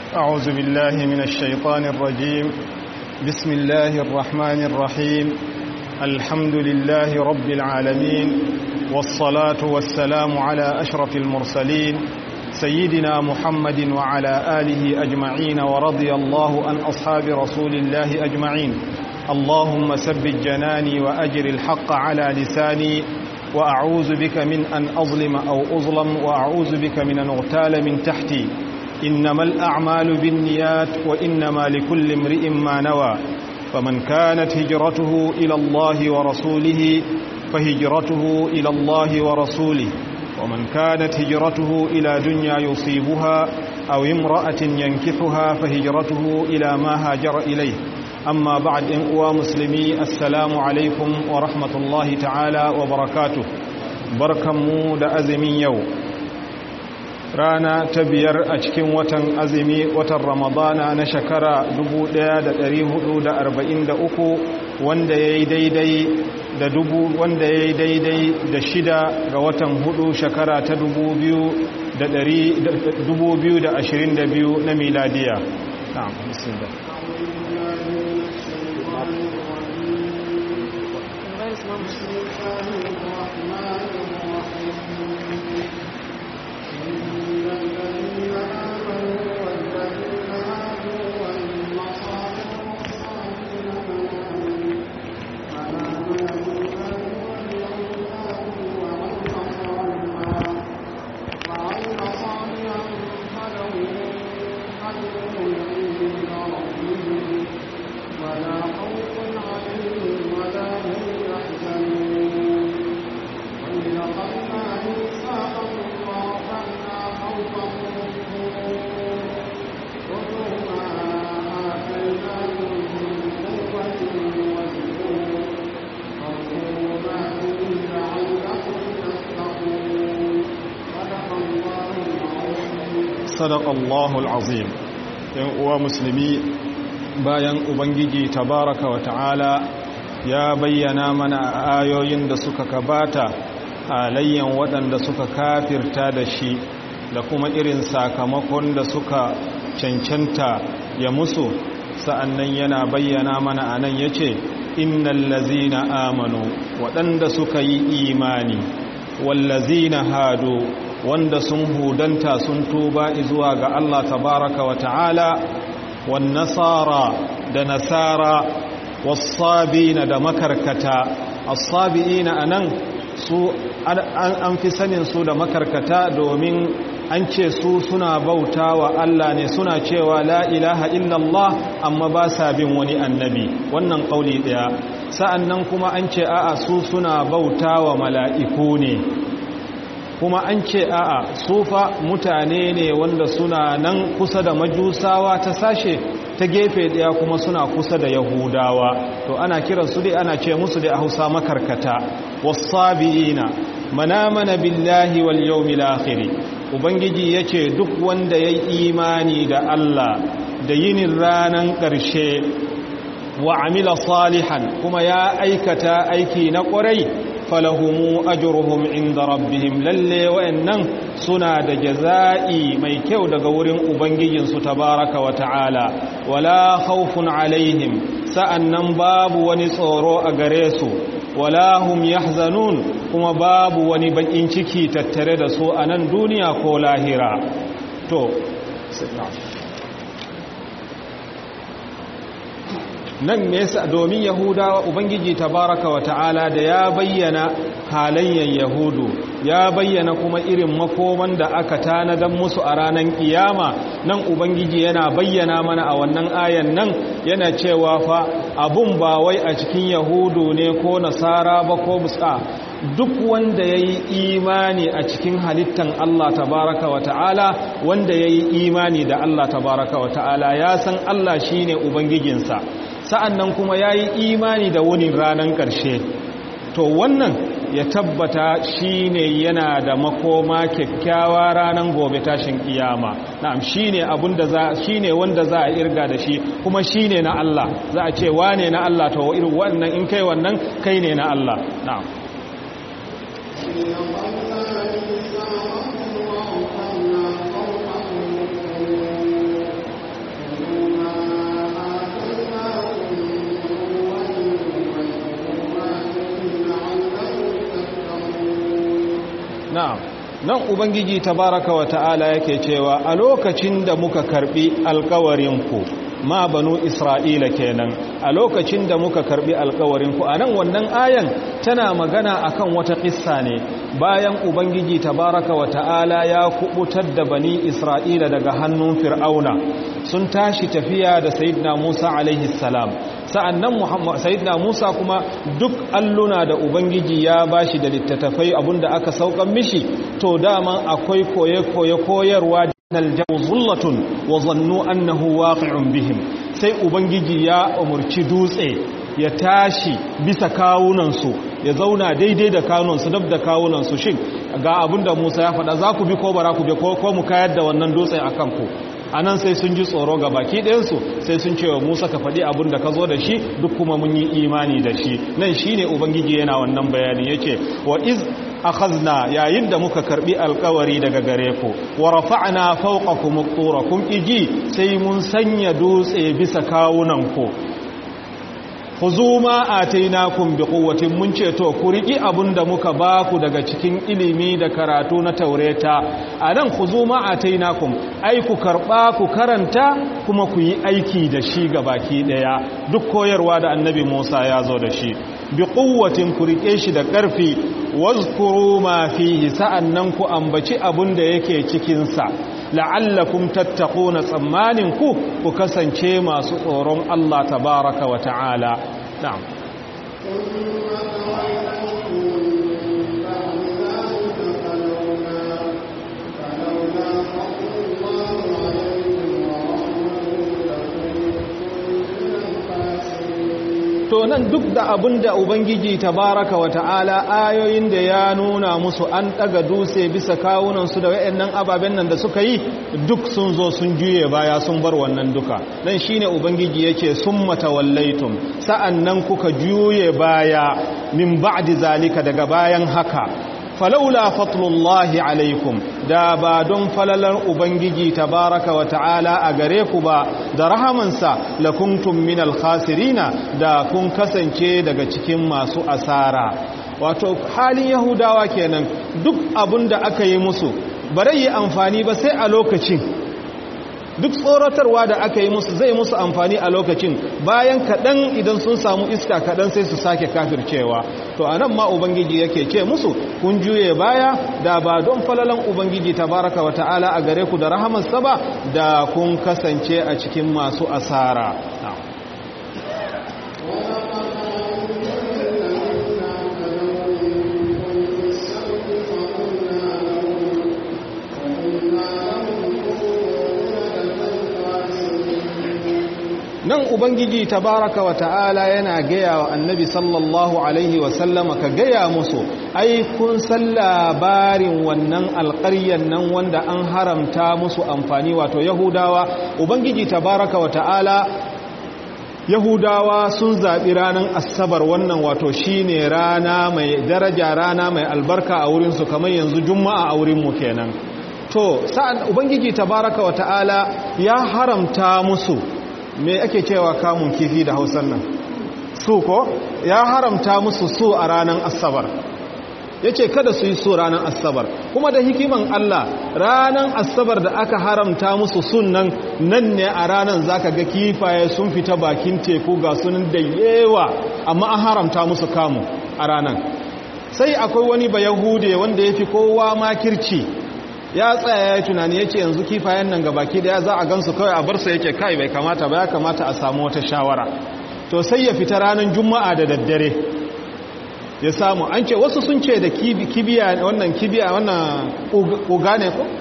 أعوذ بالله من الشيطان الرجيم بسم الله الرحمن الرحيم الحمد لله رب العالمين والصلاة والسلام على أشرف المرسلين سيدنا محمد وعلى آله أجمعين ورضي الله عن أصحاب رسول الله أجمعين اللهم ثبت جناني وأجر الحق على لساني وأعوذ بك من أن أظلم أو أظلم وأعوذ بك من أن أغتال من تحتي إنما الأعمال بالنيات وإنما لكل امرئ ما نوى فمن كانت هجرته إلى الله ورسوله فهجرته إلى الله ورسوله ومن كانت هجرته إلى دنيا يصيبها أو امرأة ينكحها فهجرته إلى ما هاجر إليه أما بعد إن أوى مسلمي السلام عليكم ورحمة الله تعالى وبركاته بركمو دا أزمي يوم rana ta biyar a cikin watan azumi watan ramadana na shekara 1443 wanda ya yi daidai da dubu wanda ya yi daidai da shida ga watan hudu shekara ta 2022 na miladiya na'am bismillah sadaqallahu alazim yan uwa musulmi bayan ubangiji tabaraka wa ta'ala ya bayyana mana ayoyin da suka kabata halayyan waɗanda suka kafirta da shi da kuma irin sakamakon da suka cancanta ya musu sa'annan yana bayyana mana anan yace innal ladzina amanu waɗanda suka yi imani wallazina hadu wanda sun hudanta sun tuba zuwa ga Allah tabaraka wa ta'ala wan nasara da nasara was-sabina da makarkata as-sabiina anan su an fi sanin su da makarkata domin an ce su suna bauta wa Allah ne suna cewa la ilaha illallah amma ba sa bin wani annabi wannan kauli daya sa'annan kuma an ce a'a su suna bauta wa mala'iku ne kuma an ce a'a sufa mutane ne wanda suna nan kusa da majusawa ta sashe ta gefe daya kuma suna kusa da yahudawa to ana kiran su dai ana ce musu dai a hausa makarkata wasabi'ina manamana billahi wal yawmil akhir ubangiji yace duk wanda yayi imani da Allah da yinin ranan ƙarshe wa amila salihan kuma ya aikata aiki na ƙwarai falahumu ajruhum inda rabbihim lalle wa'annan suna da jaza'i mai kyau daga wurin ubangijinsu tabaraka wa ta'ala wala khawfun alaihim sa'annan babu wani tsoro a gare su wala hum yahzanun kuma babu wani bakin ciki tattare da su a nan duniya ko lahira to nan ne yasa domin yahudawa ubangiji tabaraka wa ta'ala da ya bayyana halayen yahudu ya bayyana kuma irin makoman da aka tanadan musu a ranar kiyama nan ubangiji yana bayyana mana a wannan ayan nan yana cewa fa abun ba wai a cikin yahudu ne ko nasara ba ko musa duk wanda ya yi imani a cikin halittan Allah tabaraka wa ta'ala wanda ya yi imani da Allah tabaraka wa ta'ala ya san Allah shi ne Ubangijinsa sa'an nan kuma ya yi imani da wani ranar ƙarshe to wannan ya tabbata shi ne yana da makoma kyakkyawa ranar gobe tashin kiyama na'am shi ne wanda za a irga da shi kuma shi ne na Allah za a ce wane na Allah to irin wannan in kai wannan kai ne na Allah na'am nan ubangiji tabaraka wa ta'ala yake cewa a lokacin da muka karbi alkawarinku ma banu isra'ila kenan a lokacin da muka karbi alkawarinku a nan wannan ayan tana magana akan wata kissa ne bayan ubangiji tabaraka wa ta'ala ya kubutar da bani isra'ila daga hannun fir'auna sun tashi tafiya da sayyidina musa alaihi salam sa'annan sayyidina musa kuma duk alluna da ubangiji ya bashi da littattafai abinda aka saukan mishi to dama akwai koye-koye koyarwa aljawu zullatun wa zannu annahu waqi'un bihim sai ubangiji ya umurci dutse ya tashi bisa kawunansu ya zauna daidai da kawunansu dab da kawunansu shin ga abinda Musa ya faɗa za ku bi ko bara ku bi ko mu kayar da wannan dutse akan ku anan sai sun ji tsoro ga baki ɗayansu sai sun cewa Musa ka faɗi abin da ka zo da shi duk kuma mun yi imani da shi nan shine ubangiji yana wannan bayani yake wa iz akhazna yayin da muka karbi alkawari daga gare ku wa rafa'na fawqakum at-tura kun iji sai mun sanya dutse bisa kawunan ku khuzu ma atainakum biquwwatin mun ce to ku riki abinda muka baku daga cikin ilimi da karatu na taureta anan khuzu ma atainakum ai ku karba ku karanta kuma ku yi aiki da shi baki daya duk koyarwa da annabi Musa ya zo da shi biquwwatin ku rike shi da karfi wazkuru ma fihi sa'annan ku ambaci abinda yake cikin sa la'allakum tattaquna tsammanin ku ku kasance masu tsoron Allah tabaraka wa ta'ala na'am to nan duk da abin da ubangiji tabaraka wa ta'ala ayoyin da ya nuna musu an daga dutse bisa kawunansu da wayannan ababen nan da suka yi duk sun zo sun juye baya sun bar wannan duka nan shine ubangiji yake summa tawallaitum sa'annan kuka juye baya min ba'di zalika daga bayan haka falaula fatlullahi alaikum da ba don falalar ubangiji tabaraka wa ta'ala a gare ku ba da rahamansa lakuntum minal khasirina da kun kasance daga cikin masu asara wato halin yahudawa kenan duk abin da aka yi musu bare yi amfani ba sai a lokacin duk tsoratarwa da aka yi musu zai musu amfani a lokacin bayan kaɗan idan sun samu iska kaɗan sai su sake kafircewa to a nan ma ubangiji yake ce musu kun juye baya da ba don falalan ubangiji tabaraka wa ta'ala a gare ku da rahamarsa ba da kun kasance a cikin masu asara nan ubangiji tabaraka wa ta'ala yana gaya wa annabi sallallahu alaihi wasallama ka gaya musu ai kun san labarin wannan alƙaryan nan wanda an haramta musu amfani wato yahudawa ubangiji tabaraka wa ta'ala yahudawa sun zaɓi ranar asabar wannan wato shine rana mai daraja rana mai albarka a wurinsu kamar yanzu juma'a a wurinmu kenan to sa'an ubangiji tabaraka wa ta'ala ya haramta musu me ake cewa kamun kifi da hausan nan su ko ya haramta musu su a ranar asabar ya ce kada su yi su ranar asabar kuma da hikiman Allah ranar asabar da aka haramta musu sunan nan ne a ranar zaka ga kifaye sun fita bakin teku ga sunan da yawa amma an haramta musu kamu a ranar sai akwai wani ba yahude wanda ya fi kowa makirci ya tsaya ya tunani ya ce yanzu kifayen nan ga baki daya za a gansu kawai a barsa yake kai bai kamata ba ya kamata a samu wata shawara to sai ya fita ranar juma'a da daddare ya samu an ce wasu sun ce da kibiya wannan kibiya wannan ƙuga ne ko?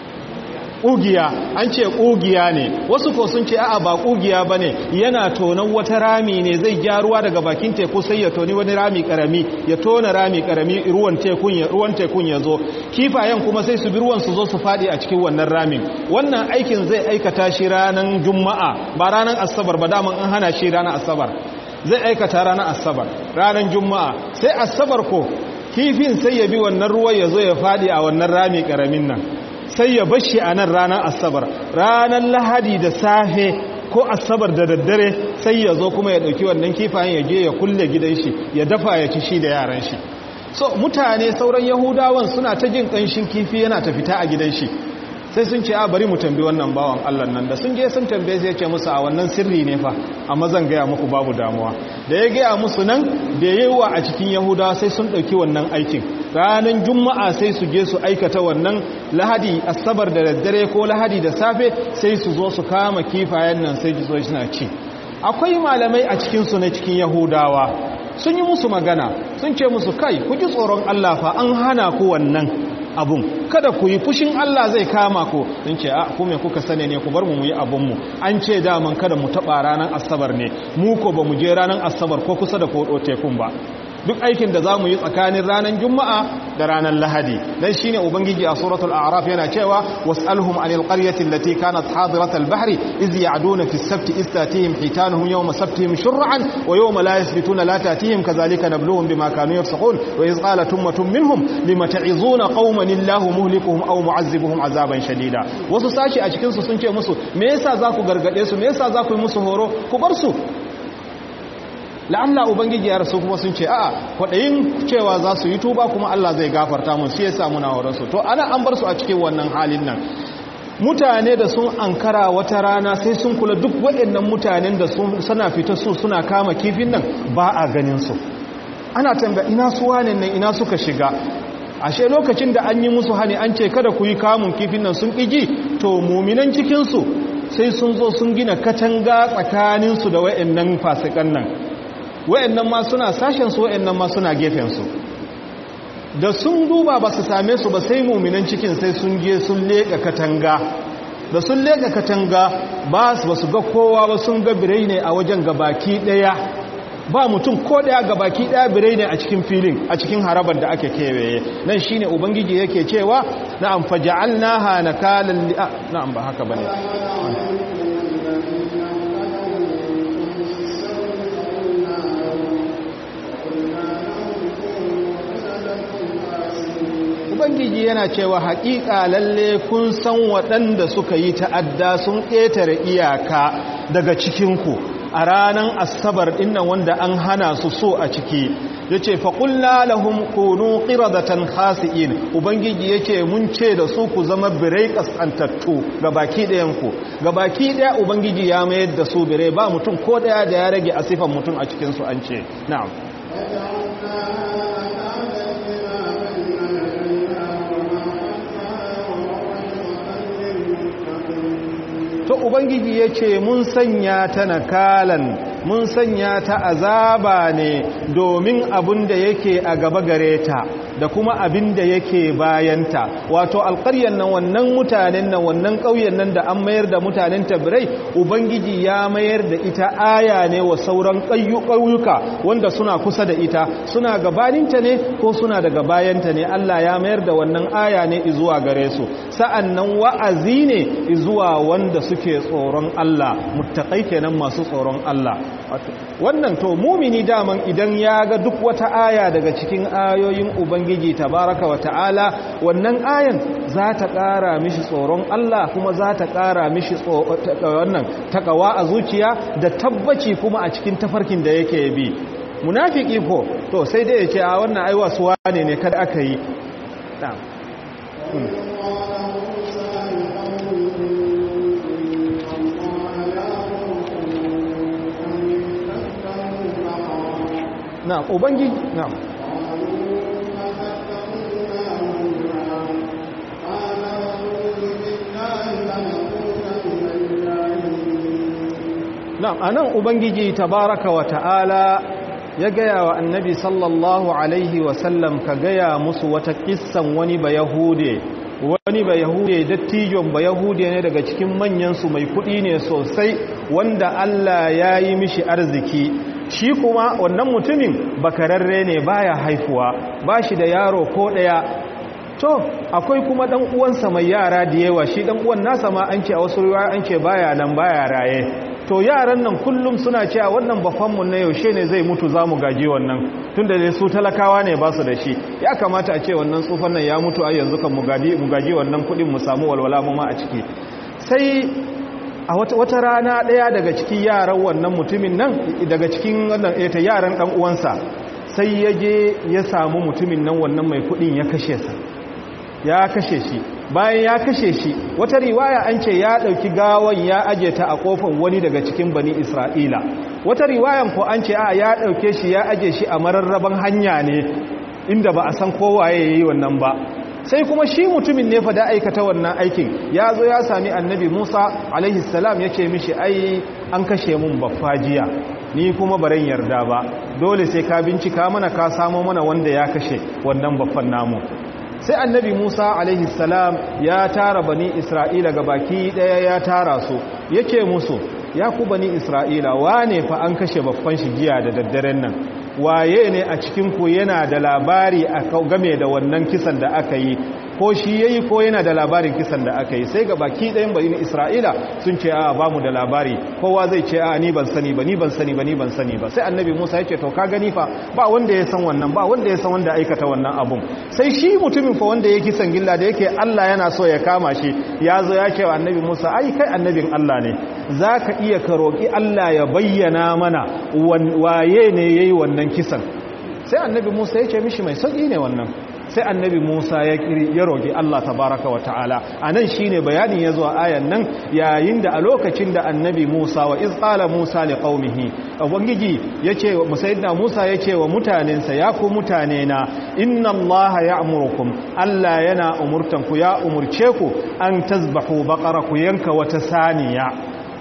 ƙugiya an ce ƙugiya ne wasu ko sun ce a'a ba ƙugiya ba ne yana tonon wata rami ne zai gyaruwa daga bakin teku sai ya toni wani rami ƙarami ya tona rami ƙarami ruwan tekun ya zo kifayen kuma sai su bi ruwan su zo su faɗi a cikin wannan ramin wannan aikin zai aikata shi ranar juma'a ba ranar asabar ba daman an hana shi ranar asabar zai aikata ranar asabar ranar juma'a sai asabar ko kifin sai ya bi wannan ruwa ya zo ya faɗi a wannan rami ƙaramin nan sai ya bashi a nan ranar asabar ranar lahadi da safe ko asabar da daddare sai ya zo kuma ya ɗauki wannan kifayen ya je ya kulle gidan shi ya dafa ya ci shi da yaran shi so mutane sauran yahudawan suna ta jin ƙanshin kifi yana ta fita a gidan shi sai sun ce a bari mu tambi wannan bawan Allah nan da sun je sun tambaye sai ce musu a wannan sirri ne fa amma zan gaya muku babu damuwa da ya gaya musu nan da yawa a cikin yahudawa sai sun ɗauki wannan aikin ranar juma'a sai su je su aikata wannan lahadi asabar da daddare ko lahadi da safe sai su zo su kama kifayen nan sai ji suna ci akwai malamai a cikinsu na cikin yahudawa sun yi musu magana sun ce musu kai ku ji tsoron Allah fa an hana ku wannan abun kada ku yi fushin Allah zai kama ku sun ce a kuma kuka sane ne ku bar mu yi abunmu an ce daman kada mu taɓa ranar asabar ne mu ko ba mu je ranar asabar ko kusa da kodo tekun ba duk aikin da za mu yi tsakanin ranar juma'a da ranar lahadi dan shine ubangiji a suratul a'raf yana cewa was'alhum anil qaryati allati kanat hadirat al-bahri iz ya'duna fi as-sabt iz tatihim hitanuhum yawma sabtihim shur'an wa yawma la yasbituna la tatihim kadhalika nabluhum bima kanu yafsaqun wa iz qalat ummatun minhum lima ta'izuna qauman illahu muhlikuhum aw mu'azzibuhum azaban shadida wasu sashi a cikin su sun ce musu me yasa za ku gargade su me yasa za ku yi musu horo ku bar su la'alla ubangiji ya rasu kuma sun ce a'a kwaɗayin cewa za su yi tuba kuma Allah zai gafarta mun sai ya sa muna horonsu to ana an bar su a cikin wannan halin nan mutane da sun ankara wata rana sai sun kula duk waɗannan mutanen da suna fita su suna kama kifin nan ba a ganin su ana tambaya ina su wane nan ina suka shiga ashe lokacin da an yi musu hani an ce kada ku yi kamun kifin nan sun ƙiji to muminan cikinsu sai sun zo sun gina katanga tsakaninsu da waɗannan fasikan nan wa'annan ma suna sashensu wa'annan ma suna gefensu da sun duba ba su same su ba sai muminan cikin sai sun je sun leƙa katanga da sun leƙa katanga ba su ga kowa ba sun ga birai ne a wajen gabaki ɗaya ba mutum ko ɗaya gabaki ɗaya birai ne a cikin filin a cikin harabar da ake kewaye nan shine ubangiji yake cewa na'am faja'alnaha nakalan li na'am ba haka bane ubangiji yana cewa haƙiƙa lalle kun san waɗanda suka yi ta'adda sun ƙetare iyaka daga cikinku a ranar asabar ɗinnan wanda an hana su so a ciki ya ce faƙulla lahum kunu ƙiradatan khasi'in ubangiji ya ce mun ce da su ku zama birai ƙasƙantattu ga baki ɗayanku ga baki ɗaya ubangiji ya mayar da su birai ba mutum ko ɗaya da ya rage a sifan mutum a cikinsu an ce na'am to ubangiji ya ce mun sanya ta nakalan mun sanya ta azaba ne domin abin da yake a gaba gare ta da kuma abin da yake bayanta wato alƙaryar nan wannan mutanen nan wannan ƙauyen nan da an mayar da mutanen tabirai ubangiji ya mayar da ita aya ne wa sauran ƙauyuka wanda suna kusa da ita suna gabaninta ne ko suna daga bayanta ne Allah ya mayar da wannan aya ne zuwa gare su sa'an nan wa'azi ne zuwa wanda suke tsoron Allah muttaƙai kenan masu tsoron Allah wannan to mumini daman idan ya ga duk wata aya daga cikin ayoyin ubangiji tabaraka wa ta'ala wannan ayan za ta ƙara mishi tsoron Allah kuma za ta ƙara mishi wannan takawa a zuciya da tabbaci kuma a cikin tafarkin da yake bi munafiki ko to sai dai ya ce a wannan aiwa suwa ne ne kada aka yi na ubangiji na na anan ubangiji tabaraka wa ta'ala ya gaya wa annabi sallallahu alaihi wasallam ka gaya musu wata kissan wani ba yahude wani ba yahude dattijon ba yahude ne daga cikin manyansu mai kudi ne sosai wanda Allah ya yi mishi arziki shi kuma wannan mutumin bakararre ne baya haifuwa ba shi da yaro ko ɗaya to akwai kuma ɗan uwansa mai yara da yawa shi ɗan uwan nasa ma an ce a wasu ruwa an ce baya nan baya raye to yaran nan kullum suna cewa wannan bafanmu na yaushe ne zai mutu za mu gaji wannan tun da su talakawa ne ba su da shi ya kamata a ce wannan tsufan nan ya mutu a yanzu kan mu gaji wannan kuɗin mu samu walwala mu ma a ciki sai a wata rana ɗaya daga cikin yaran wannan mutumin nan daga cikin wannan ta yaran ɗan uwansa sai ya je ya samu mutumin nan wannan mai kudin ya kashe sa ya kashe shi bayan ya kashe shi wata riwaya an ce ya dauki gawan ya aje ta a kofar wani daga cikin bani isra'ila wata riwayan ko an ce a ya dauke shi ya aje shi a mararraban hanya ne inda ba a san kowaye yayi wannan ba sai kuma shi mutumin ne fa da aikata wannan aikin ya zo ya sami annabi Musa alaihi salam ya ce mishi ai an kashe mun baffajiya ni kuma baran yarda ba dole sai ka bincika mana ka samo mana wanda ya kashe wannan baffan namu sai annabi Musa alaihi salam ya tara bani Isra'ila ga baki daya ya tara su yake musu ya ku bani Isra'ila wane fa an kashe baffan shi giya da daddaren nan waye ne a cikinku yana da labari a game da wannan kisan da aka yi ko shi yayi ko yana da labarin kisan da aka yi sai ga baki ɗayan bayin isra'ila sun ce a ba mu da labari kowa zai ce a ni ban sani ba ni ban sani ba ni ban sani ba sai annabi musa ya ce to ka gani fa ba wanda ya san wannan ba wanda ya san wanda aikata wannan abun sai shi mutumin fa wanda ya kisan gilla da yake allah yana so ya kama shi ya zo ya ce wa annabi musa ai kai annabin allah ne za ka iya ka roƙi allah ya bayyana mana waye ne ya yi wannan kisan sai annabi musa ya ce mishi mai sauƙi ne wannan sai annabi Musa ya kiri ya roƙi Allah tabaraka wa ta'ala anan shine bayanin yazo a ayan nan yayin da a lokacin da annabi Musa wa iz qala Musa li qaumihi ubangiji yace wa sayyidina Musa yace wa mutanensa ya ku mutane na inna Allah ya'murukum Allah yana umurtan ku ya umurce ku an tazbahu baqara ku yanka wata saniya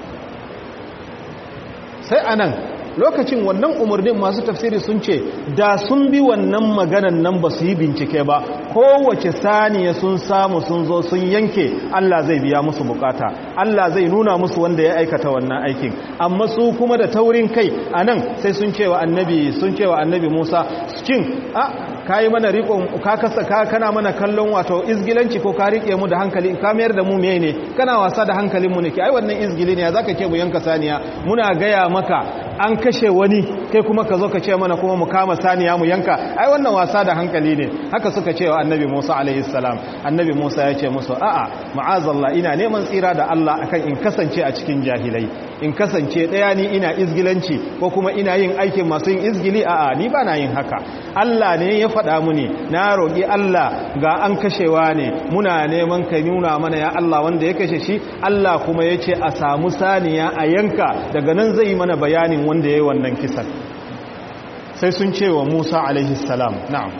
sai anan lokacin wannan umarnin masu tafsiri sun ce da sun bi wannan maganan nan ba su yi bincike ba kowace saniya sun samu sun zo sun yanke Allah zai biya musu bukata Allah zai nuna musu wanda ya aikata wannan aikin amma su kuma da taurin kai a nan sai sun cewa annabi sun cewa annabi Musa cin a kayi mana rikon ka kasa ka kana mana kallon wato izgilanci ko ka rike mu da hankali ka mayar da mu meye ne kana wasa da hankalin mu ne ke ai wannan izgili ne zaka ce mu yanka saniya muna gaya maka an kashe wani kai kuma ka zo ka ce mana kuma mu kama saniya mu yanka ai wannan wasa da hankali ne haka suka ce wa annabi Musa alaihi salam annabi Musa ya ce musu a'a ma'azallah ina neman tsira da Allah akan in kasance a cikin jahilai in kasance daya ni ina izgilanci ko kuma ina yin aikin masu yin izgili a'a ni ba na yin haka Allah ne ya faɗa muni na roƙi Allah ga an kashewa ne muna neman ka nuna mana ya Allah wanda ya kashe shi Allah kuma ya ce a samu saniya a yanka daga nan zai mana bayanin wanda ya yi wannan kisan sai sun ce wa Musa alaihi salam na'am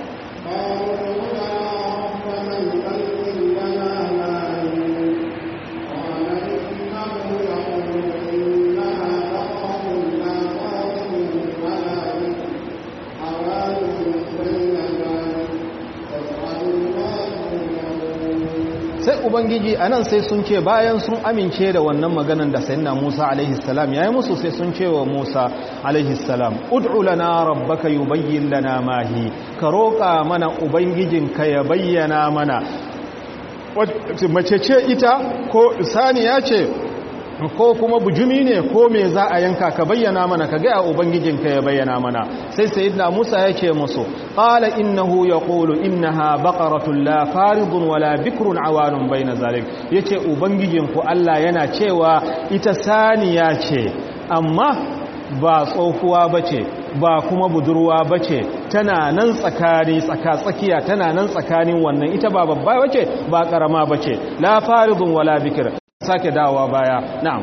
sai ubangiji a nan sai sun ce bayan sun amince da wannan maganan da sayyidina Musa alaihi salam yayi musu sai sun ce wa Musa alaihi salam ud'u lana rabbaka yubayyin lana ma hi ka roƙa mana ubangijinka ya bayyana mana mace ce ita ko saniya ce ko kuma bujumi ne ko me za a yanka ka bayyana mana ka ga ubangijinka ya bayyana mana sai sayyidina Musa yake musu qala innahu yaqulu innaha baqaratun la faridun wala bikrun awanun bayna zalik yace ubangijinku Allah yana cewa ita saniya ce amma ba tsohuwa bace ba kuma budurwa bace tana nan tsakani tsaka tsakiya tana nan tsakanin wannan ita ba babba bace ba karama bace la faridun wala bikr sake dawowa baya na'am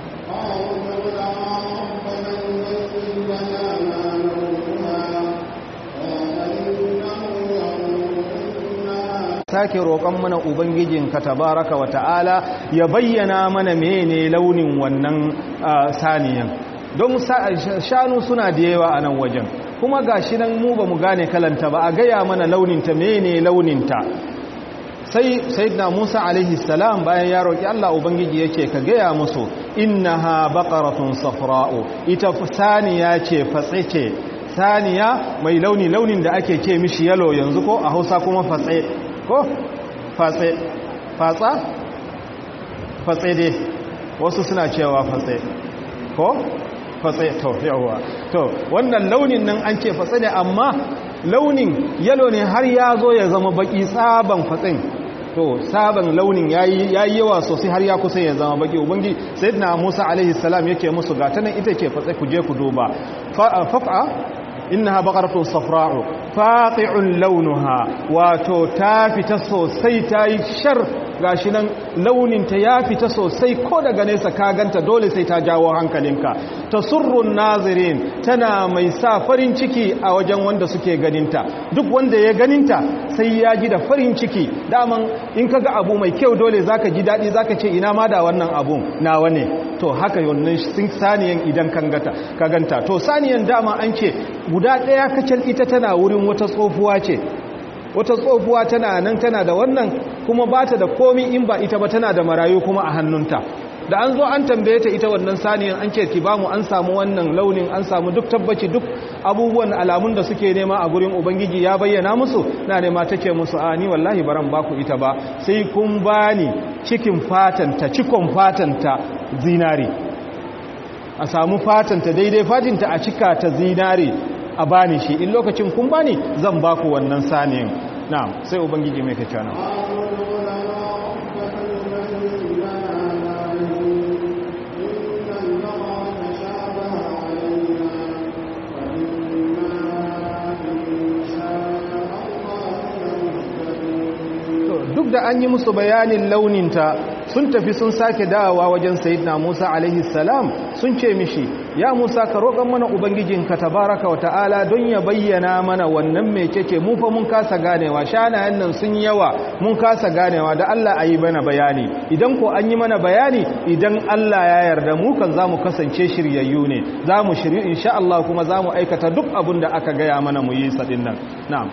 sake roƙon mana ubangijinka tabaraka wa ta'ala ya bayyana mana mene launin wannan saniyan don shanu suna da yawa a nan wajen kuma gashi nan mu ba mu gane kalanta ba a gaya mana launinta mene launinta sai sayyidina Musa alaihi salam bayan ya roki Allah ubangiji yake ka gaya musu innaha baqaratun safra'u ita saniya ce fatse ce saniya mai launi launin da ake ce mishi yalo yanzu ko a Hausa kuma fatse ko fatse fatsa fatse dai wasu suna cewa fatse ko fatse to yawa to wannan launin nan an ce fatse ne amma launin yalo ne har ya zo ya zama baki tsaban fatsin to saban launin yayi yayi yawa sosai har ya kusa ya zama baki ubangi sayyidina Musa alaihi salam yake musu gata nan ita ce fatsa ku je ku duba fafa innaha baqaratun safra'u faqi'un launuha wato ta fita sosai ta yi shar gashi nan launinta ya fita sosai ko daga nesa ka ganta dole sai ta jawo hankalinka tasurrun nazirin tana mai sa farin ciki a wajen wanda suke ganinta duk wanda ya ganinta sai ya ji da farin ciki daman in kaga abu mai kyau dole zaka ji dadi zaka ce ina ma da wannan abun nawa ne to haka wannan saniyan idan kan gata ka ganta to saniyan dama an ce guda daya kacal ita tana wurin wata tsofuwa ce wata tsofuwa tana nan tana da wannan kuma ba ta da komi in ba ita ba tana da marayu kuma a hannunta da an zo an tambaye ta ita wannan saniyan an ce ki ba mu an samu wannan launin an samu duk tabbaci duk abubuwan alamun da suke nema a gurin ubangiji ya bayyana musu na nema ta ce musu a ni wallahi baran baku ita ba sai kun bani cikin fatanta cikon fatanta zinari a samu fatanta daidai fatinta a cika ta zinari a bani shi in lokacin kun bani zan baku wannan saniyan na sai ubangiji mai kace na duk da an yi musu bayanin launinta sun tafi sun sake dawowa wajen sayidina Musa alaihi salam sun ce mishi ya Musa ka roƙon mana ubangijinka tabaraka wa ta'ala don ya bayyana mana wannan mai keke mu fa mun kasa ganewa shanayen nan sun yawa mun kasa ganewa da Allah a yi mana bayani idan ko an yi mana bayani idan Allah ya yarda mu kan za mu kasance shiryayyu ne za mu shiryu insha Allah kuma za mu aikata duk abin da aka gaya mana mu yi sadin nan na'am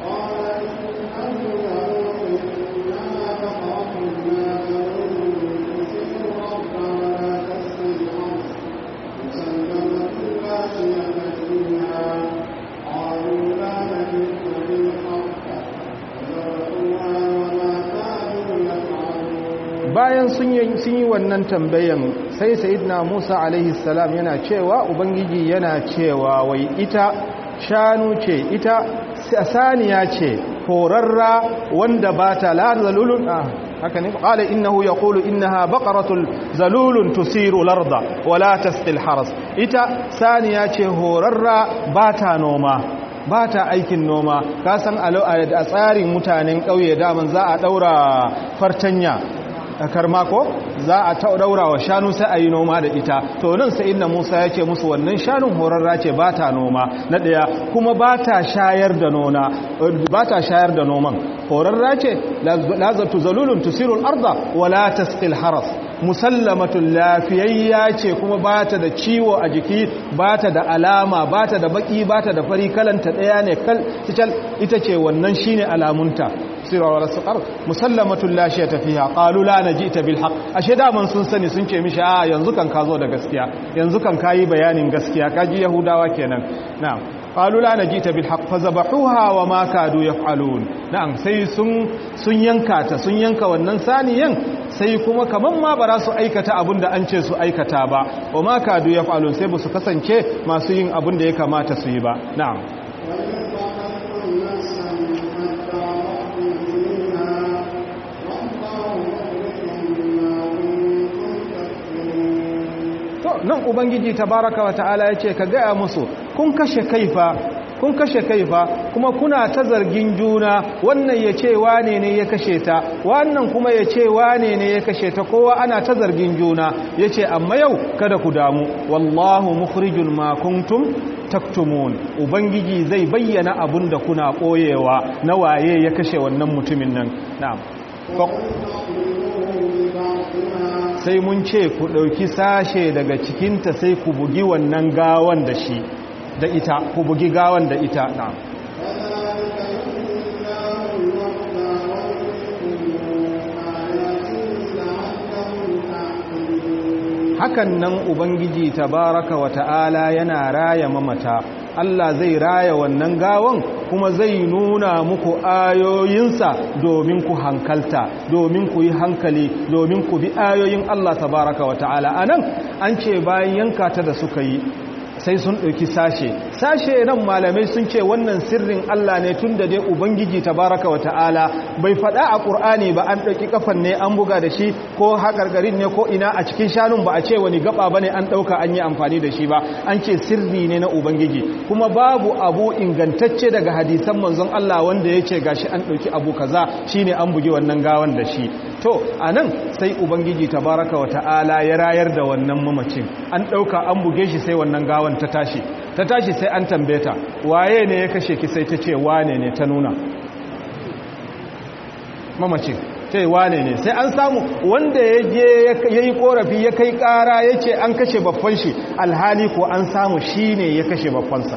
bayan sun yi wannan tambayan sai sayidina musa alaihi salam yana cewa ubangiji yana cewa wai ita shanu ce ita saniya ce horarra wanda ba ta la zalulun haka ne qala innahu yaqulu innaha baqaratun zalulun tusiru larda wala tasqil haras ita saniya ce horarra ba ta noma ba ta aikin noma ka san a tsarin mutanen ƙauye daman za a ɗaura fartanya karma ko za a daura wa shanu sai a yi noma da ita to nan sai inna musa ya ce musu wannan shanun horarra ce ba ta noma na ɗaya kuma ba ta shayar da nona ba ta shayar da noman horarra ce lazatu zalulun tusirul arda wala tasqil haras musallamatun lafiyayya ce kuma ba ta da ciwo a jiki ba ta da alama ba ta da baki ba ta da fari kalanta ɗaya ne kal ita ce wannan shine alamunta sirawar suƙar musallamatun lashe tafiya ƙalu la na ji ita bil haƙ ashe daman sun sani sun ce mishi a yanzu kan ka zo da gaskiya yanzu kan ka yi bayanin gaskiya ka ji yahudawa kenan na ƙalu la na ji ita bil haƙ fa zabahuha wa ma kadu ya falun na'am sai sun yanka ta sun yanka wannan saniyan sai kuma kaman ma ba za su aikata abin da an ce su aikata ba wa ma kadu ya falun sai ba su kasance masu yin abin da ya kamata su yi ba na'am nan ubangiji tabaraka wa ta'ala ya ce ka gaya musu kun kashe kaifa kun kashe kaifa kuma kuna ta zargin juna wannan ya ce wane ne ya kashe ta wannan kuma ya ce wane ne ya kashe ta kowa ana ta zargin juna ya ce amma yau kada ku damu wallahu mukhrijul ma kuntum taktumun ubangiji zai bayyana abun da kuna koyewa na waye ya kashe wannan mutumin nan na'am sai mun ce ku ɗauki sashe daga cikinta sai ku bugi wannan gawan da shi da ita ku bugi gawan da ita na hakan nan ubangiji tabaraka wa ta'ala yana raya mamata Allah zai raya wannan gawan kuma zai nuna muku ayoyinsa domin ku hankalta domin ku yi hankali domin ku bi ayoyin Allah tabaraka wa ta'ala anan an ce bayan yanka ta da suka yi sai sun ɗauki sashe sashe nan malamai sun ce wannan sirrin Allah ne tun da dai ubangiji tabaraka wa ta'ala bai faɗa a ƙur'ani ba an ɗauki kafan ne an buga da shi ko haƙarƙarin ne ko ina a cikin shanun ba a ce wani gaba ba ne an ɗauka an yi amfani da shi ba an ce sirri ne na ubangiji kuma babu abu ingantacce daga hadisan manzon Allah wanda ya ce gashi an ɗauki abu kaza shine an bugi wannan gawan da shi to a nan sai ubangiji tabaraka wa ta'ala ya rayar da wannan mamacin an ɗauka an buge shi sai wannan gawan ta tashi ta tashi sai an tambeta waye ne ya kashe ki sai ta ce wane ne ta nuna mamacin ce wane ne sai an samu wanda ya je ya yi korafi ya kai kara ya ce an kashe babban shi alhali ko an samu shi ne ya kashe babbansa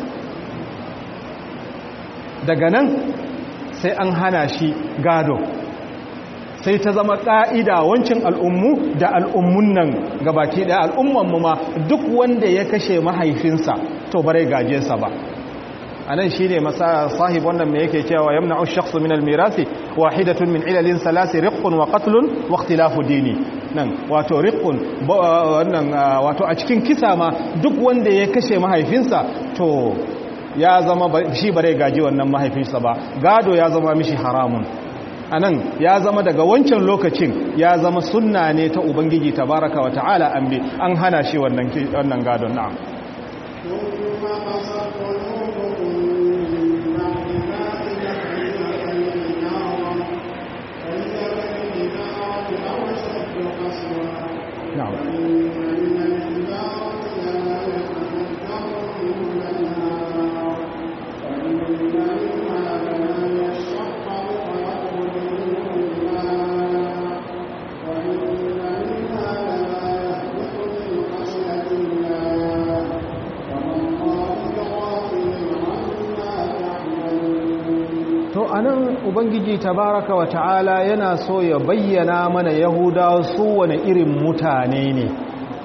daga nan sai an hana shi gado sai ta zama ƙa'ida wancin al'ummu da al'ummun nan gabaki ɗaya al'ummanmu ma duk wanda ya kashe mahaifinsa to bare gaje sa ba a nan shi ne sahib wannan mai yake cewa yamna ushaksu min almirasi wahidatun min ilalin salasi riqqun wa qatlun wa ikhtilafu dini nan wato riqqun wannan wato a cikin kisa ma duk wanda ya kashe mahaifinsa to ya zama shi bare gaji wannan mahaifinsa ba gado ya zama mishi haramun anan ya zama daga wancan lokacin ya zama sunna ne ta ubangiji tabaraka wa ta'ala an bi an hana shi wannan wannan gadon na'am na'am anan ubangiji tabaraka wa ta'ala yana so ya bayyana mana yahudawa su wane irin mutane ne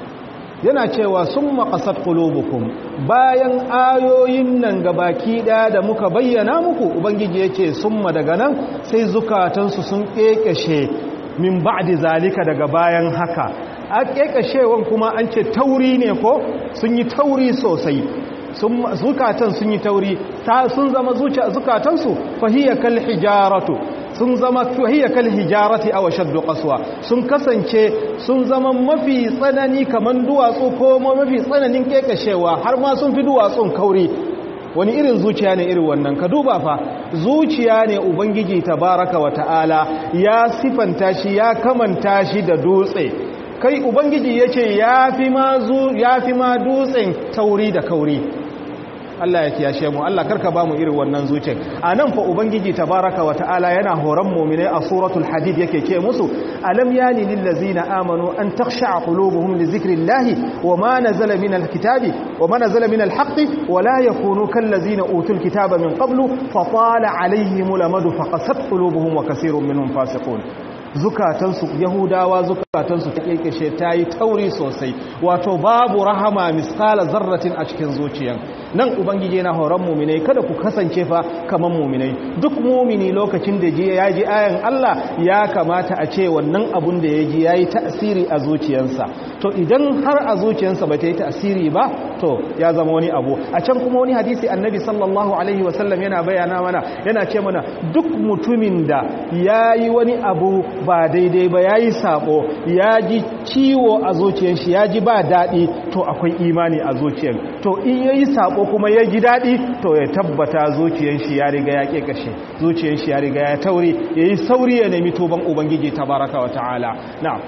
yana cewa sun maƙasar ƙulubukum bayan ayoyin nan gabaki ɗaya da muka bayyana muku ubangiji ya ce sun daga nan sai zukatansu sun ƙeƙashe min ba'di zalika daga bayan haka a ƙeƙashewan kuma an ce tauri ne ko sun yi tauri sosai zukatan sun yi tauri sun zama zukatansu fahiyya kal hijaratu sun zama fahiyya kal hijarati aw shaddu qaswa sun kasance sun zama mafi tsanani kaman duwatsu ko mafi tsananin kekashewa har ma sun fi duwatsun kauri wani irin zuciya ne irin wannan ka duba fa zuciya ne ubangiji tabaraka wa ta'ala ya sifanta shi ya kamanta shi da dutse kai ubangiji yace yafi ma zu yafi ma dutsen tauri da kauri Allah ya kiyashe mu Allah karka ba mu irin wannan zuciyar anan fa ubangiji tabaraka wa ta'ala yana horon mu'mine a suratul hadid yake ce musu alam yani lil ladzina amanu an takhsha'a qulubuhum li dhikrillahi wama nazala minal kitabi wama nazala minal haqqi wala yakunu kal ladzina utul kitaba min qablu fa tala alaihimul amadu faqasat qulubuhum wa kaseerun minhum fasiqun zukatansu yahudawa zukatansu ta kekeshe ta yi tauri sosai wato babu rahama misala zarratin a cikin zuciyan nan ubangiji yana horon muminai kada ku kasance fa kaman muminai duk mumini lokacin da ji ya ji ayan Allah ya kamata a ce wannan abun da ya ji ya yi ta'asiri a zuciyarsa to idan har a zuciyarsa ba ta yi ta'asiri ba to ya zama wani abu a can kuma wani hadisi annabi sallallahu alaihi wasallam yana bayana mana yana ce mana duk mutumin da ya yi wani abu ba daidai ba ya yi sabo ya ji ciwo a zuciyar shi ya ji ba daɗi to akwai imani a zuciyar to in ya yi sabo kuma ya ji daɗi to ya tabbata zuciyar shi ya riga ya ƙeƙashe zuciyar shi ya riga ya tauri ya yi sauri ya nemi tuban ubangiji tabaraka wa ta'ala na'am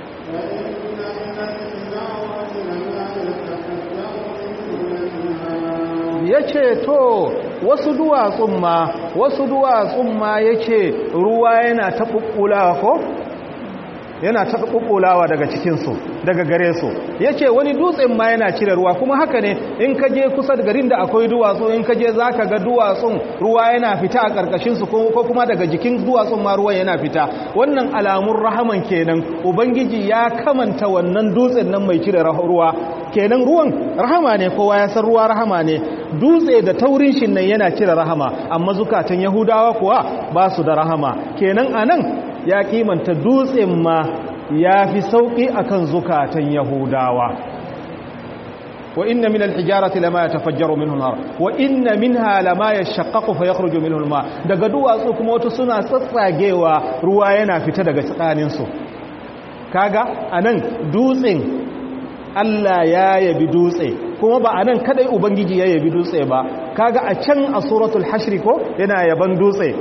ya ce to wasu duwatsun ma wasu duwatsun ma ya ce ruwa yana taɓuɓɓulawa ko yana taɓuɓɓulawa daga cikinsu daga gare su ya ce wani dutsen ma yana cire ruwa kuma haka ne in ka je kusa da garin da akwai duwatsu in ka je za ka ga duwatsun ruwa yana fita a ƙarƙashinsu ko kuma daga jikin duwatsun ma ruwan yana fita wannan alamun rahaman kenan ubangiji ya kamanta wannan dutsen nan mai cire ruwa kenan ruwan rahama ne kowa ya san ruwa rahama ne dutse da taurin shi nan yana cire rahama amma zukatan yahudawa kuwa ba su da rahama kenan anan ya kimanta dutsen ma ya fi sauƙi akan zukatan yahudawa wa inna min al-hijarati lama yatafajjaru minhu an-nar wa inna minha lama yashaqqaqu fa yakhruju minhu al-ma daga duwatsu kuma wato suna tsatsagewa ruwa yana fita daga tsakanin su kaga anan dutsen Allah ya yabi dutse kuma ba anan kadai ubangiji ya yabi dutse ba kaga a can a suratul hashr ko yana yaban dutse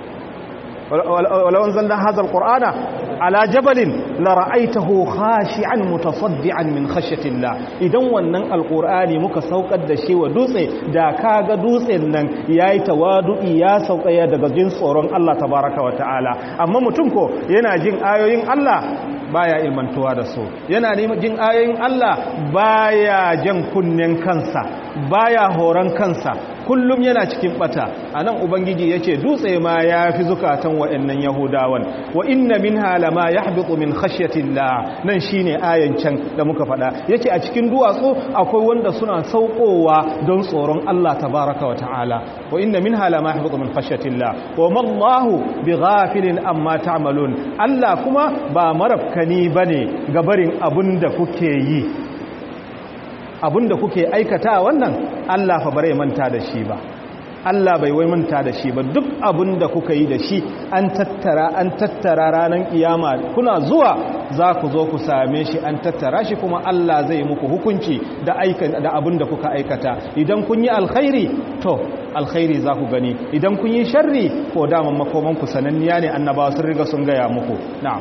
ولو انزلنا هذا القرآن على جبل لرأيته خاشعا متصدعا من خشية الله idan wannan alqur'ani muka saukar da shi wa dutse da kaga dutsen nan yayi tawadu'i ya saukaya daga jin tsoron Allah tabaraka wa ta'ala amma mutum ko yana jin ayoyin Allah baya ilmantuwa da su yana jin ayoyin Allah baya jan kunnen kansa baya horon kansa kullum yana cikin bata anan ubangiji yace dutse ma yafi zukatan waɗannan yahudawan wa inna minha lama yahbitu min khashyatillah nan shine ayan can da muka faɗa yace a cikin duwatsu akwai wanda suna saukowa don tsoron Allah tabaaraka wa ta'ala wa inna minha lama yahbitu min khashyatillah wa ma Allahu bighafilin amma ta'malun Allah kuma ba marafkani bane gabarin abinda kuke yi abinda kuke aikata wannan Allah fa bare manta da shi ba Allah bai wai manta da shi ba duk abinda kuka yi da shi an tattara an tattara ranar kiyama kuna zuwa za ku zo ku same shi an tattara shi kuma Allah zai muku hukunci da aikan da abinda kuka aikata idan kun yi alkhairi to alkhairi za ku gani idan kun yi sharri ko daman makoman ku sananniya ne annabawa sun riga sun gaya muku na'am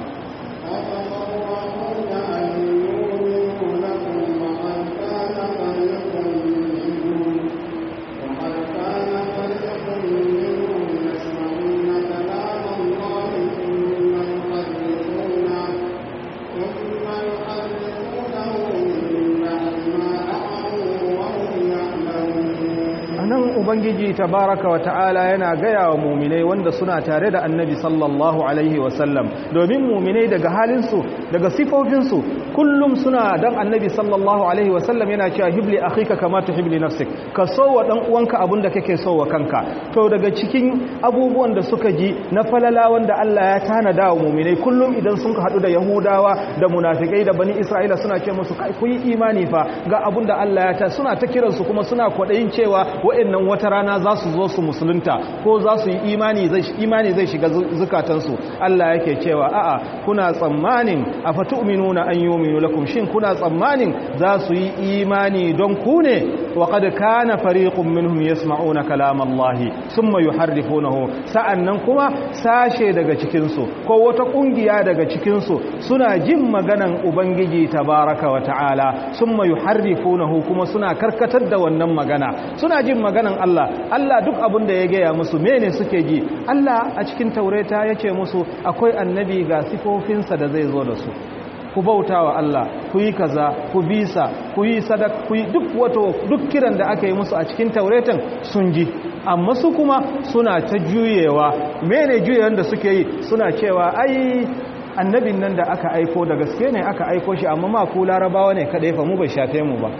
ubangiji tabaraka wa ta'ala yana gaya wa muminai wanda suna tare da annabi sallallahu alaihi wasallam domin muminai daga halinsu daga sifofinsu kullum suna dan annabi sallallahu alaihi wasallam yana cewa hibli akhika kama tuhibli nafsik ka so wa dan uwanka abinda kake so wa kanka to daga cikin abubuwan da suka ji na falala wanda Allah ya tanada wa muminai kullum idan sun hadu da yahudawa da munafikai da bani isra'ila suna ce musu kai ku yi imani fa ga abinda Allah ya ta suna ta kiransu kuma suna kwadayin cewa wa'annan wata rana za su zo su musulunta ko za su yi imani zai imani zai shiga zukatansu Allah yake cewa a'a kuna tsammanin afatu'minuna an yu'minu lakum shin kuna tsammanin za su yi imani don ku ne wa qad kana fariqun minhum yasma'una kalam Allah thumma yuharrifunahu sa'annan kuma sashe daga cikin su ko wata kungiya daga cikin su suna jin maganan ubangiji tabaraka wa ta'ala thumma yuharrifunahu kuma suna karkatar da wannan magana suna jin maganan Allah Allah duk abin da ya gaya musu mene suke ji Allah a cikin taureta ya ce musu akwai annabi ga sifofinsa da zai zo da su ku bauta wa Allah ku yi kaza ku bisa ku yi sadak ku yi duk wato duk kiran da aka yi musu a cikin tauretan sun ji amma su kuma suna ta juyewa mene juyewan da suke yi suna cewa ai annabin nan da aka aiko da gaske ne aka aiko shi amma ma ku larabawa ne kadai fa mu bai shafe mu ba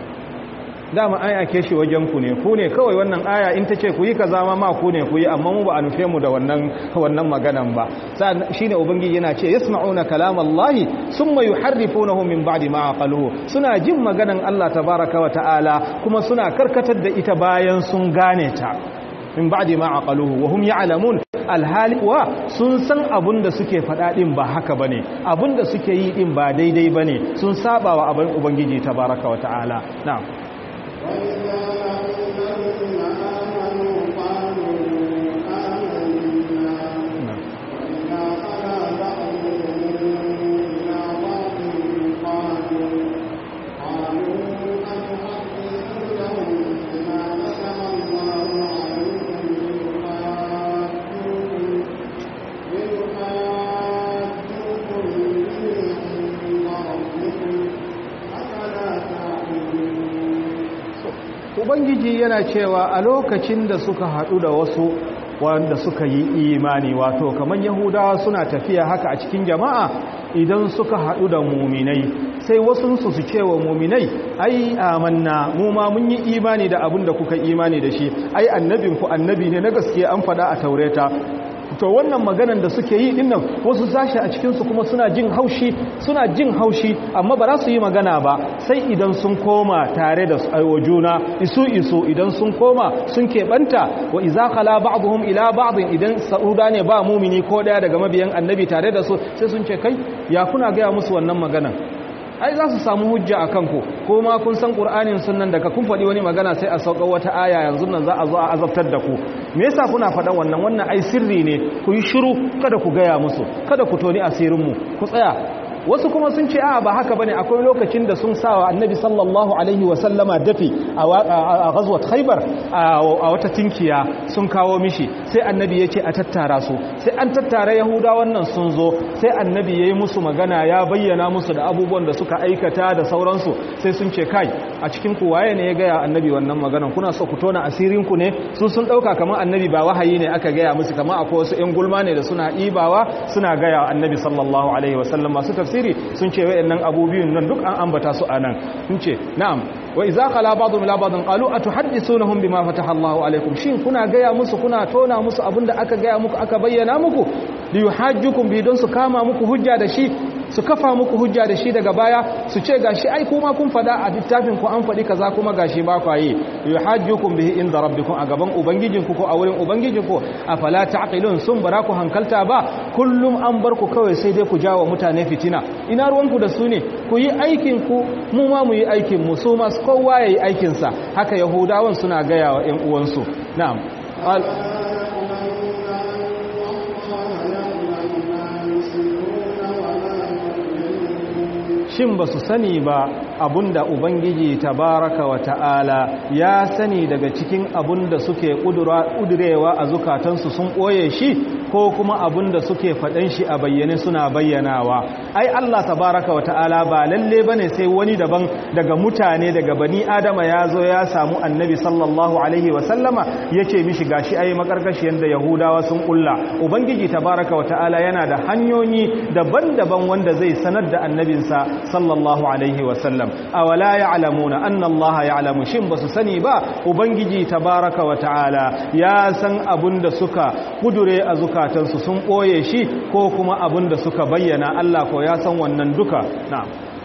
dama aya ke shi wajen ku ne ku ne kawai wannan aya in ta ce ku yi kaza ma ma ku ne ku yi amma mu ba a nufe mu da wannan wannan maganan ba shine ubangiji yana ce yasma'una kalamallahi summa yuharrifunahu min ba'di ma aqaluhu suna jin maganan Allah tabaaraka wa ta'ala kuma suna karkatar da ita bayan sun gane ta min ba'di ma aqaluhu wa hum ya'lamun alhali wa sun san abun da suke faɗa ɗin ba haka bane abun da suke yi ɗin ba daidai bane sun saba wa abin ubangiji tabaaraka wa ta'ala na'am ubangiji yana cewa a lokacin da suka haɗu da wasu wanda suka yi imani wato kamar yahudawa suna tafiya haka a cikin jama'a idan suka haɗu da muminai sai wasunsu su ce wa muminai ai amanna mu ma mun yi imani da abin da kuka imani da shi ai annabinku annabi ne na gaskiya an faɗa a taureta to wannan maganan da suke yi dinnan wasu sashi a cikinsu kuma suna jin haushi suna jin haushi amma ba za su yi magana ba sai idan sun koma tare da aiwa juna isu isu idan sun koma sun keɓanta wa iza khala ba'dhum ila ba'dhin idan sa'uda ne ba mumini ko daya daga mabiyan annabi tare da su sai sun ce kai ya kuna gaya musu wannan maganan ai za su samu hujja a kanku ko ma kun san ƙur'anin sunan daga kun faɗi wani magana sai a sauƙa wata aya yanzu nan za a zo a azabtar da ku me yasa kuna faɗan wannan wannan ai sirri ne ku yi shiru kada ku gaya musu kada ku toni asirinmu ku tsaya wasu kuma sun ce a ba haka bane akwai lokacin da sun sawa annabi sallallahu alaihi wa sallama dafi a ghazwat khaybar a wata tinkiya sun kawo mishi sai annabi ya ce a tattara su sai an tattara yahuda wannan sun zo sai annabi ya yi musu magana ya bayyana musu da abubuwan da suka aikata da sauransu sai sun ce kai a cikin ku waye ne ya gaya annabi wannan maganan kuna so ku tona asirin ku ne su sun dauka kamar annabi ba wahayi ne aka gaya musu kamar akwai wasu yan gulma ne da suna ibawa suna gaya annabi sallallahu alaihi wasallam masu tafsiri sun ce wayannan abubiyun nan duk an ambata su anan sun ce na'am wa idza qala ba'dhum ila ba'dhin qalu atuhaddithunahum bima fataha Allahu alaikum shin kuna gaya musu kuna tona musu abinda aka gaya muku aka bayyana muku li yuhajjukum bi don su kama muku hujja da shi su kafa muku hujja da shi daga baya su ce gashi ai kuma kun fada a littafin ku an fadi kaza kuma gashi ba ku yi yuhajjukum bihi inda rabbikum a gaban ubangijinku ko a wurin ubangijinku afala taqilun sun bara ku hankalta ba kullum an bar ku kawai sai dai ku jawo mutane fitina ina ruwanku da su ne ku yi aikin ku mu ma mu yi aikin mu su ma kowa yayi aikin sa haka yahudawan suna gaya wa ƴan uwansu na'am shin ba su sani ba abunda ubangiji tabaraka wa ta'ala ya sani daga cikin abunda suke kudurewa a zukatansu sun ɓoye shi ko kuma abunda suke faɗan shi a bayyane suna bayyanawa ai Allah tabaraka wa ta'ala ba lalle bane sai wani daban daga mutane daga bani adama ya zo ya samu annabi sallallahu alaihi wa sallama yace mishi gashi ai makarkashiyar da yahudawa sun kulla ubangiji tabaraka wa ta'ala yana da hanyoyi daban-daban wanda zai sanar da annabinsa sallallahu alaihi wa sallam awala ya'lamuna anna Allah ya'lamu shin basu sani ba ubangiji tabaraka wa ta'ala ya san abunda suka kudure a zukatansu sun boye shi ko kuma abunda suka bayyana Allah ko ya san wannan duka na'am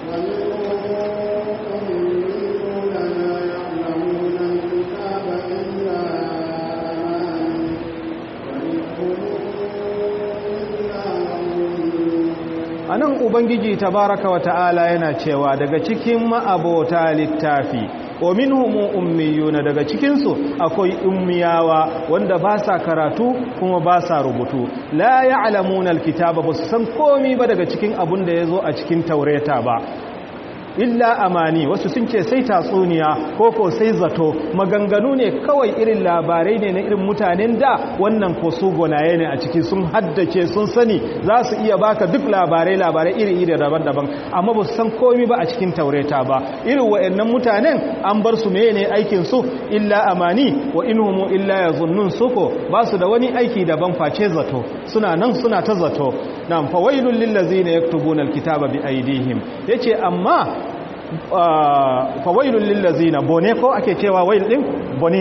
anan ubangiji tabaraka wa ta'ala yana cewa daga cikin ma'abota littafi wa minhum ummiyuna daga cikin su akwai ummiyawa wanda ba sa karatu kuma ba sa rubutu la ya'lamuna alkitaba ba su san komai ba daga cikin abun da yazo a cikin taureta ba illa amani wasu sun ce sai tatsuniya ko ko sai zato maganganu ne kawai irin labarai ne na irin mutanen da wannan ko su gonaye ne a ciki sun haddace sun sani za su iya baka duk labarai labarai iri-iri daban-daban amma ba su san komi ba a cikin taureta ba irin wa'annan mutanen an bar su meye ne aikin su illa amani wa inhumu illa yazunnun suko ba su da wani aiki daban face zato suna nan suna ta zato nan fawailul lil ladzina yaktubuna alkitaba bi aydihim yace amma fawailun lillazina bone ko ake cewa wail din bone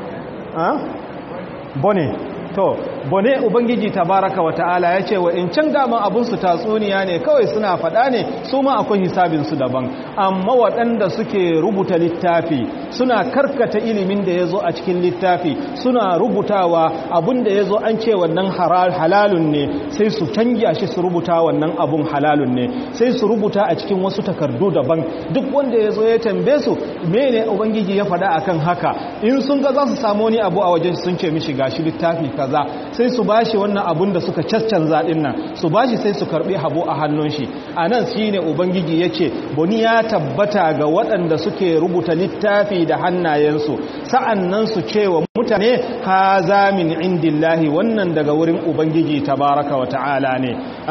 bone to bone ubangiji tabaraka wa ta'ala ya ce wa in can daman abun su tatsuniya ne kawai suna faɗa ne su ma akwai hisabin su daban amma waɗanda suke rubuta littafi suna karkata ilimin da ya zo a cikin littafi suna rubutawa abun da ya zo an ce wannan halalun ne sai su canja shi su rubuta wannan abun halalun ne sai su rubuta a cikin wasu takardu daban duk wanda ya zo ya tambaye su mene ubangiji ya faɗa akan haka in sun ga za su samu wani abu a wajen sun ce mishi gashi littafi kaza sai su bashi wannan abun da suka caccanza din nan su bashi sai su karbi habo a hannun shi anan shine ubangiji yace boni ya tabbata ga waɗanda suke rubuta littafi da hannayensu sa'annan su cewa mutane haza min indillahi wannan daga wurin ubangiji tabaraka wa ta'ala ne aha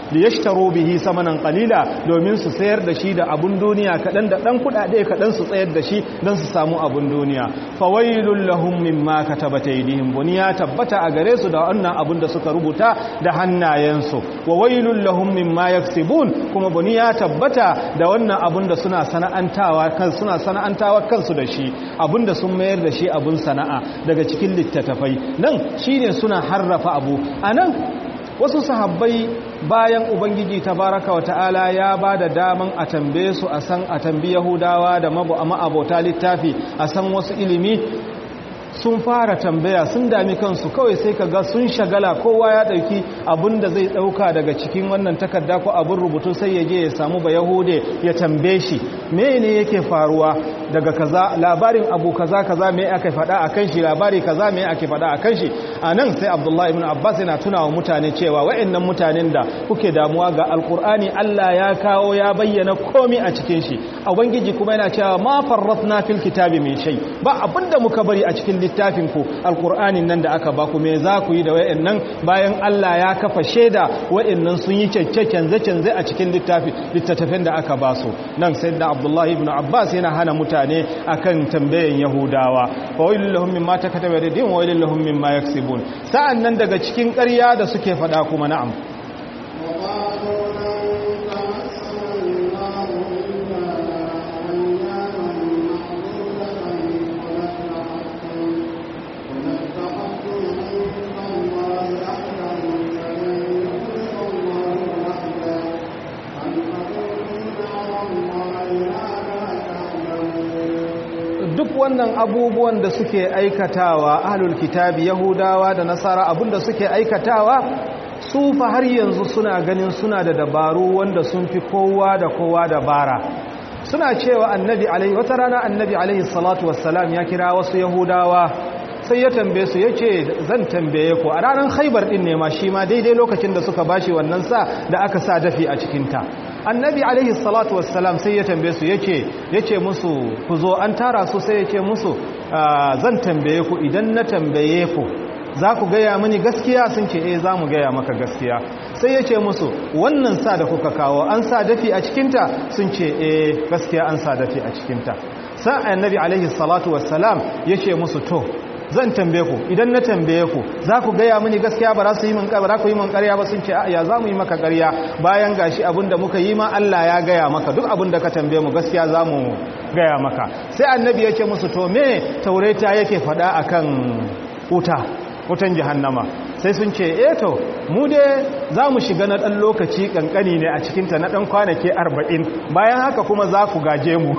da yashtaru bihi samanan qalila domin su sayar da shi da abun duniya kadan da dan kudade kadan su tsayar da shi dan su samu abun duniya fawailul lahum mimma katabat aydihim buniya tabbata a gare su da wannan abun da suka rubuta da hannayensu wa wailul lahum mimma yaksibun kuma buniya tabbata da wannan abun da suna sana'antawa kan suna sana'antawa kansu da shi abun da sun mayar da shi abun sana'a daga cikin littattafai nan shine suna harrafa abu anan wasu sahabbai bayan ubangiji tabaraka wa ta'ala ya ba da daman a tambaye su a san a tambi yahudawa da ma'abota littafi a san wasu ilimi sun fara tambaya sun dami kansu kawai sai ka ga sun shagala kowa ya dauki abin da zai dauka daga cikin wannan takarda ko abin rubutu sai ya je ya samu ba yahude ya tambaye shi mene yake faruwa daga kaza labarin abu kaza kaza me aka faɗa akan shi labari kaza me ake faɗa akan shi anan sai abdullahi ibn abbas yana tuna wa mutane cewa waɗannan mutanen da kuke damuwa ga alkur'ani Allah ya kawo ya bayyana komai a cikin shi ubangiji kuma yana cewa ma farratna fil kitabi min shay ba abinda muka bari a cikin littafin ku alkur'anin nan da aka ba ku me za ku yi da wayannan bayan Allah ya kafa shaida wayannan sun yi cece canze canze a cikin littafi littattafin da aka ba su nan sayyidina abdullahi ibn abbas yana hana mutane akan tambayan yahudawa fa wailul lahum mimma takataba yadihim wa wailul lahum mimma yaksibun sa'an nan daga cikin ƙarya da suke faɗa kuma na'am duk wannan abubuwan da suke aikatawa ahlul kitabi yahudawa da nasara abinda suke aikatawa su fa har yanzu suna ganin suna da dabaru wanda sun fi kowa da kowa dabara suna cewa annabi alaihi wata rana annabi alaihi salatu wassalam ya kira wasu yahudawa sai ya tambaye su yace zan tambaye ku a ranar khaibar din ne ma shi ma daidai lokacin da suka bashi wannan sa da aka sa dafi a cikin ta annabi alaihi salatu wassalam sai ya tambaye su yace yace musu ku zo an tara su sai yace musu zan tambaye ku idan na tambaye ku za ku gaya mini gaskiya sun ce eh za mu gaya maka gaskiya sai ya ce musu wannan sa da kuka kawo an sa dafi a cikinta sun ce eh gaskiya an sa dafi a cikinta sa annabi alaihi salatu wassalam ya ce musu to zan tambaye ku idan na tambaye ku za ku gaya mini gaskiya ba za su yi min ba ku yi min ƙarya ba sun ce ya za mu yi maka ƙarya bayan gashi abin da muka yi ma Allah ya gaya maka duk abin da ka tambaye mu gaskiya za mu gaya maka sai annabi ya ce musu to me taureta yake faɗa akan wuta wutan jahannama sai sun ce eto mu dai za mu shiga na ɗan lokaci ƙanƙani ne a cikinta na ɗan kwanake arba'in bayan haka kuma za ku gaje mu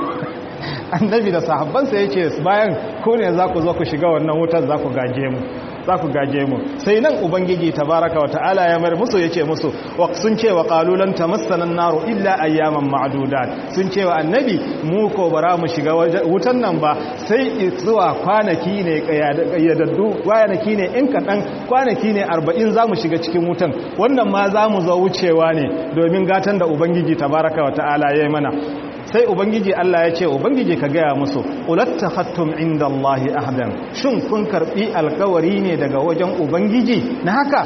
annabi da sahabbansa ya ce bayan ku ne za ku zo ku shiga wannan wutan za ku gaje mu za ku gaje mu sai nan ubangiji tabaraka wa ta'ala ya mar musu yace musu sun ce wa qalulan tamassana an-naru illa ayyaman ma'dudat sun ce wa annabi mu ko bara mu shiga wutan nan ba sai zuwa kwanaki ne kayyadaddu kwanaki ne in kadan kwanaki ne 40 za mu shiga cikin wutan wannan ma za mu zo wucewa ne domin gatan da ubangiji tabaraka wa ta'ala ya yi mana sai ubangiji Allah ya ce ubangiji ka gaya musu ulattakhattum inda Allahi ahdan shin kun karbi alkawari ne daga wajen ubangiji na haka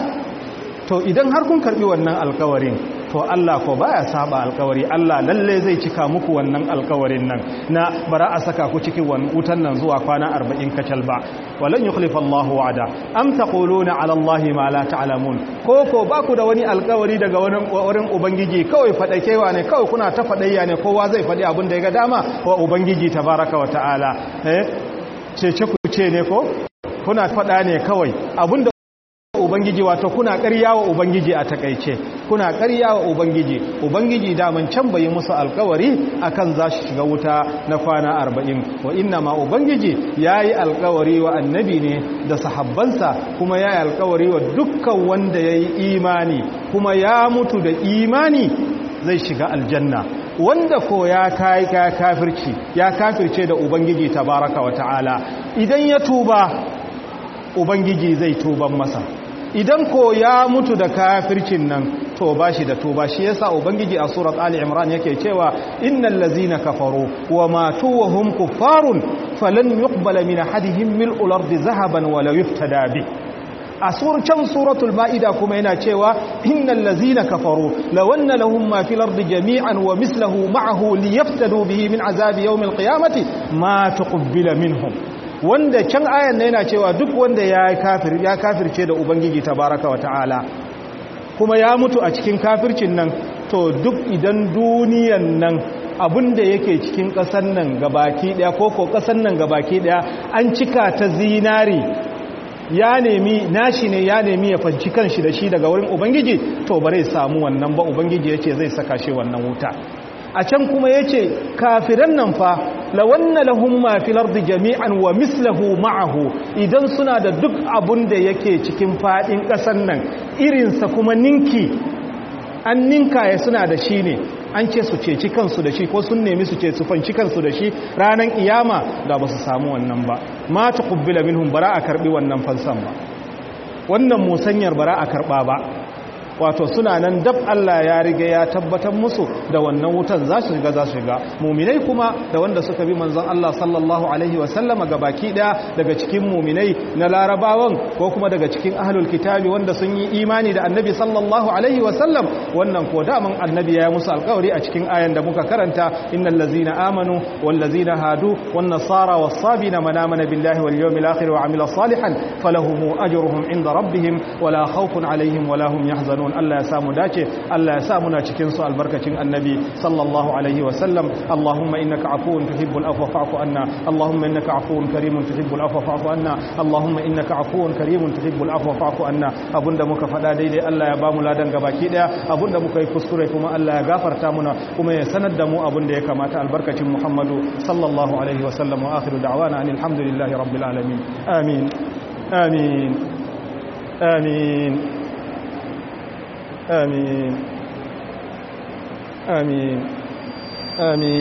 to idan har kun karbi wannan alkawarin to Allah ko baya saba alkawari Allah lalle zai cika muku wannan alkawarin nan na bara a saka ku cikin wutan nan zuwa kwana 40 kacal ba walan yukhlifa Allahu wa'ada am taquluna ala Allahi ma la ta'lamun ko ko ba ku da wani alkawari daga wurin ubangiji kawai fadakewa ne kawai kuna ta fadayya ne kowa zai fadi abin da ya ga dama wa ubangiji tabaraka wa ta'ala eh cece ku ce ne ko kuna fada ne kawai abinda ubangiji wato kuna ƙarya wa ubangiji a takaice kuna ƙarya wa ubangiji ubangiji daman can bai musu alkawari akan za shi shiga wuta na kwana arba'in wa inna ma ubangiji ya yi alkawari wa annabi ne da sahabbansa kuma ya yi alkawari wa dukkan wanda ya yi imani kuma ya mutu da imani zai shiga aljanna wanda ko ya kai ka kafirci ya kafirce da ubangiji tabaraka wa ta'ala idan ya tuba ubangiji zai tuban masa idan ko ya mutu da kafircin nan to bashi da tuba shi yasa ubangiji a surat ali imran yake cewa innal ladzina kafaru wa matu wa hum kuffarun falan yuqbala min ahadihim mil'ul ardi zahaban wa la yuftada bi a surcan suratul ma'ida kuma yana cewa innal ladzina kafaru law anna lahum ma fil ardi jami'an wa mislahu ma'ahu liyaftadu bihi min azabi yawmil qiyamati ma tuqbila minhum wanda can ayan na yana cewa duk wanda ya kafir ya kafirce da ubangiji tabaraka wa ta'ala kuma ya mutu a cikin kafircin nan to duk idan duniyan nan abinda yake cikin ƙasar nan gabaki daya ko ko ƙasar nan gabaki daya an cika ta zinari ya nemi nashi ne ya nemi ya fanci kanshi da shi daga wurin ubangiji to bare samu wannan ba ubangiji yace zai saka shi wannan wuta a can kuma yace kafiran nan fa lawanna lahum ma fil ardi jami'an wa mislahu ma'ahu idan suna da duk abun da yake cikin fadin kasan nan irinsa kuma ninki an ninka ya suna da shi ne an ce su ceci kansu da shi ko sun nemi su ce su fanci kansu da shi ranar iyama da ba su samu wannan ba ma ta kubbila minhum bara a karbi wannan fansan ba wannan musanyar bara a karba ba wato suna nan dab Allah ya riga ya tabbatar musu da wannan wutan za su shiga za su shiga muminai kuma da wanda suka bi manzon Allah sallallahu alaihi wa sallama baki daya daga cikin muminai na larabawan ko kuma daga cikin ahlul kitabi wanda sun yi imani da annabi sallallahu alaihi wa sallam wannan ko daman annabi ya musu alkawari a cikin ayan da muka karanta innal ladzina amanu wal ladzina hadu wan nasara was sabina man amana billahi wal yawmil akhir wa amila salihan falahum ajruhum inda rabbihim wala khawfun alaihim wala hum yahzanun Allah ya samu dace Allah ya sa muna cikin su albarkacin annabi sallallahu alaihi wa sallam Allahumma innaka afuwun tuhibbul afwa fa'fu anna Allahumma innaka afuwun karimun tuhibbul afwa fa'fu anna Allahumma innaka afuwun karimun tuhibbul afwa fa'fu anna abunda muka fada daidai Allah ya bamu ladan gabaki daya abunda muka yi kuskure kuma Allah ya gafarta muna kuma ya sanar da mu abunda ya kamata albarkacin Muhammadu sallallahu alaihi wa sallam wa akhiru da'wana anil hamdulillahi rabbil alamin amin amin amin آمين آمين آمين